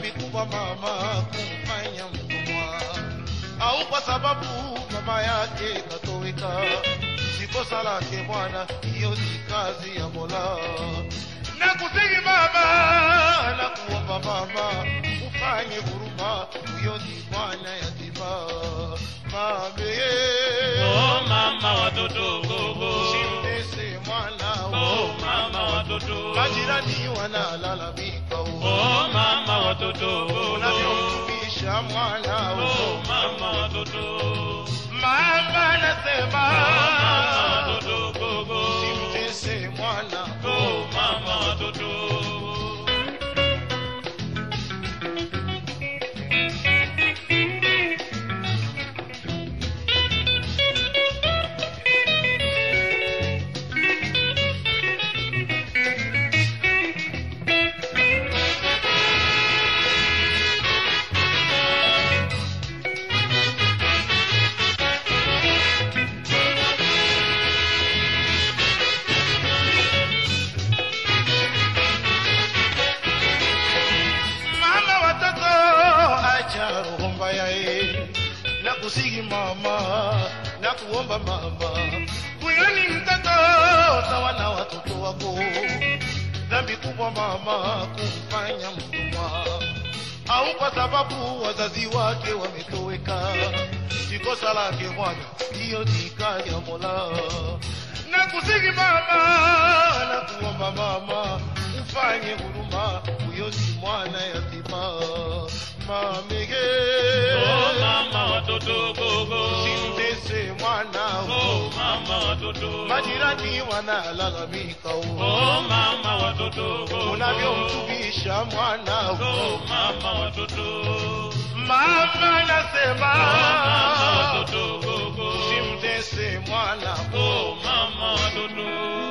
dhambi kubwa mama kumfanya mtumwa, au kwa sababu mama yake katoweka. Si kosa lake Bwana, hiyo ni kazi ya Mola. Nakusihi mama, nakuomba mama, ufanye huruma, huyo ni mwana yatima. Mame, Oh mama watoto gogo. usimtese mwana Oh mama watoto. majirani wanalalamika Oh mama watoto gogo. unavyomtumisha mwana Oh mama watoto. mama nasema Oh mama watoto gogo. simtese mwana Oh mama watoto. mama watoto acha roho mbaya eh. na kusihi mama na kuomba mama huyo ni mtoto sawa na watoto wako dhambi kubwa mama kumfanya mtumwa au kwa sababu wazazi wake wametoweka si kosa lake bwana hiyo ni kazi ya mola na kusihi mama na kuomba mama ufanye huruma huyo ni mwana yatima mamege Oh mama watoto gogo. simtese mwana Oh mama watoto. majirani wanalalamika Oh mama watoto gogo. unavyomtumisha mwana Oh mama watoto. mama nasema Oh mama watoto gogo. simtese mwana Oh mama watoto.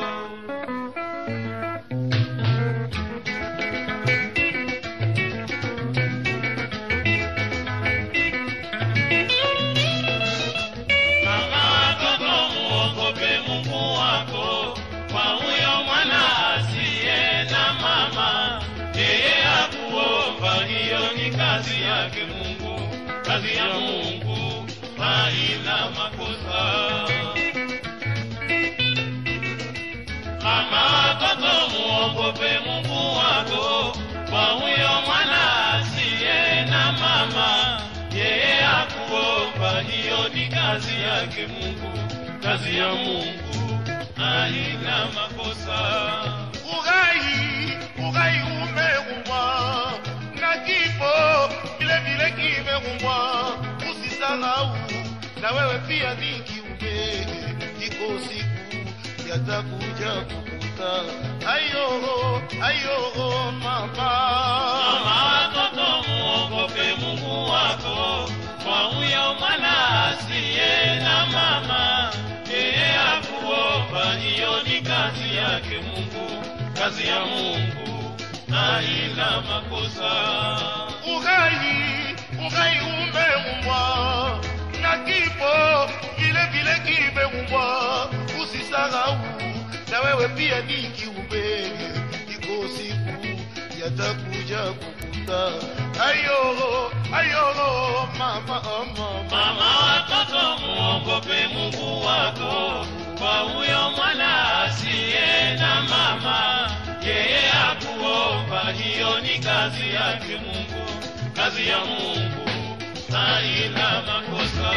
Mama watoto muogope Mungu wako, kwa huyo mwana asiye na mama, yeye akuomba, hiyo ni kazi yake Mungu, kazi ya Mungu haina makosa. Mama watoto muogope Mungu wako, kwa huyo mwana asiye na mama, yeye akuomba, hiyo ni kazi yake Mungu, kazi ya Mungu haina makosa. ugai ugai umeumbwa na kifo vile vile kimeumbwa usisahau na wewe pia ni kiumbe iko siku yatakuja kukuta ayo ayo mama Mama watoto muogope Mungu wako, kwa huyo mwana asiye na mama, yeye akuomba, hiyo ni kazi yake Mungu, kazi ya Mungu haina makosa. ugai ugai umeumbwa na kifo vile vile kimeumbwa usisahau na wewe pia ni kiumbe iko siku yatakuja kukuta ayo ayo mama oh, mama Mama watoto muogope Mungu wako, kwa huyo mwana asiye na mama, yeye akuomba, hiyo ni kazi yake Mungu, kazi ya Mungu haina makosa.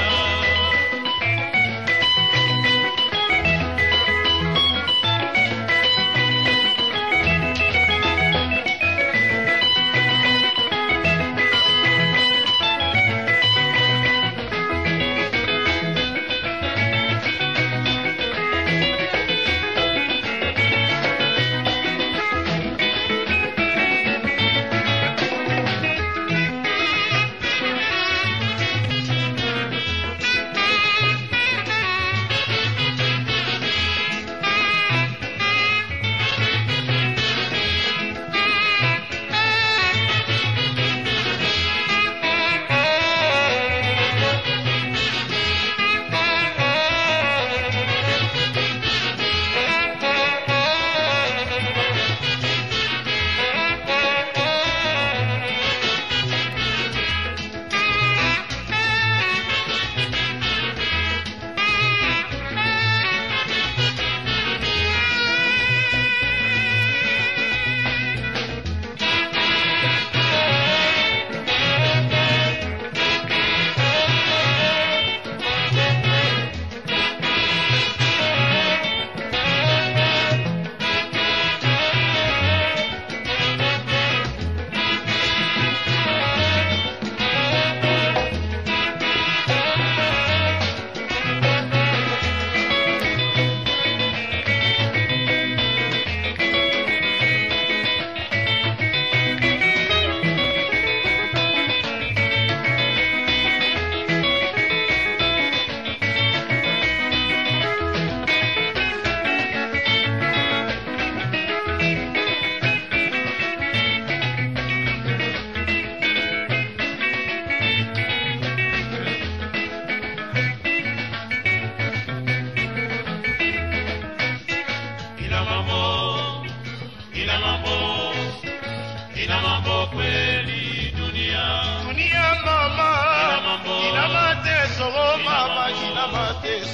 mateso